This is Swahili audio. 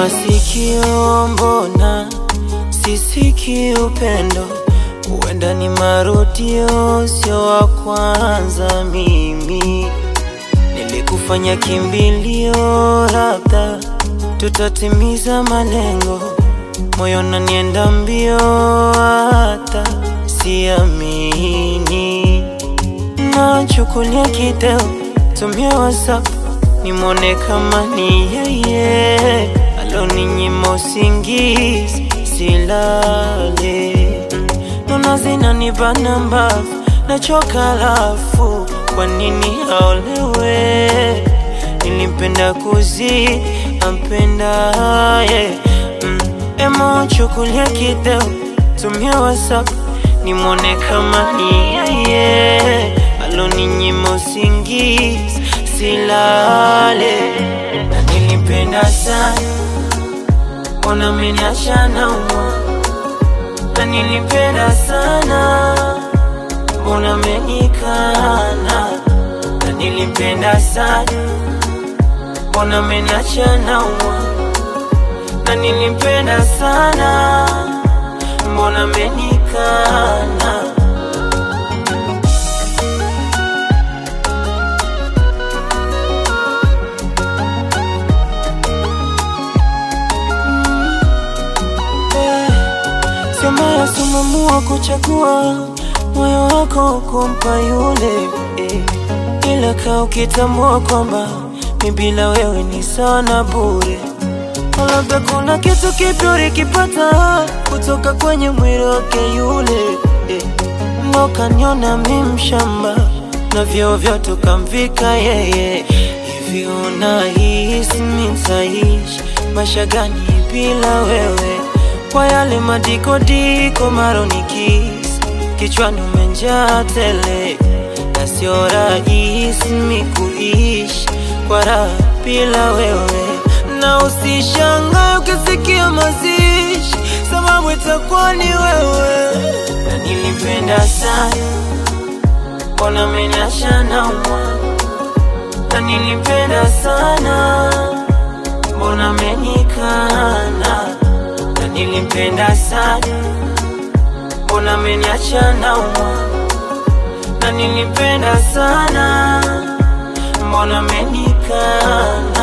masikio, mbona sisiki upendo? Huenda ni marudio, sio wa kwanza. Mimi nilikufanya kimbilio, labda tutatimiza malengo. Moyo nanienda mbio, hata siamini. Nachukulia kideo, tumia WhatsApp nimwone kama ni yeye aloninyima usingizi silale. Mm, Nona zinanibana mbavu, nachoka lafu, kwa nini aolewe? Nilimpenda kuzidi ampendaye. Mm, Emo chukulia kideo, tumia WhatsApp nimwone kama ni yeye aloninyima usingizi silale, na nilimpenda sana, mbona ameniacha naumwa? Na nilimpenda sana, mbona amenikana? Na nilimpenda sana, mbona ameniacha naumwa? Na nilimpenda sana, mbona amenikana? Sema simamua kuchagua moyo wako kumpa yule eh. Ila kaa ukitambua kwamba mi bila wewe ni sawa na bure. Labda kuna kitu kipya ulikipata kutoka kwenye mwili wake yule eh. Ndo kaniona mi mshamba na vyeo vyote ukamvika yeye. Hivi unahisi mi nitaishi maisha gani bila wewe? Kwa yale madikodiko maronikis kichwani umenjaa tele, na sio rahisi mi kuishi kwa raha bila wewe, na usishangae ukisikia mazishi, sababu itakuwa ni wewe. Na nilimpenda sana, mbona ameniacha naumwa? Na nilimpenda sana, mbona amenikana? Na nilimpenda sana, mbona ameniacha naumwa? Na nilimpenda sana, mbona amenikana?